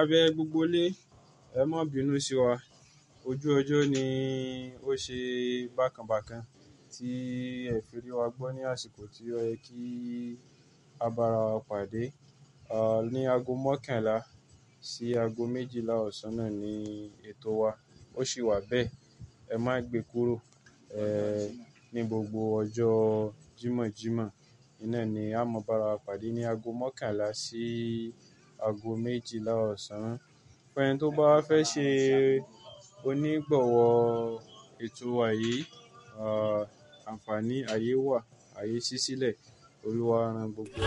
bẹ gbogbo ilé, ẹ má bínú sí wa. Ojú ọjọ́ ni ó ṣe bákan bákan tí ẹ fi rí wa gbọ́ ní àsìkò tí ó yẹ kí a bá ara wa pàdé. À, ní ago mọ́kànlá sí ago méjìlá ọ̀sán náà ni ètò wa. Ó sì wà bẹ́ẹ̀. Ẹ má gbe kúrò, ẹ́, ní gbogbo ọjọ́ Jímọ̀jímọ̀. Iná ni a máa bá ara wa pàdé ní ago mọ́kànlá sí ago méjìlá ọ̀sán. Fún ẹni tó bá fẹ́ ṣe onígbọ̀wọ́ ètò wa yìí, à, àǹfààní ayé wà, ayé ṣí sílẹ̀. Olúwa rán gbogbo.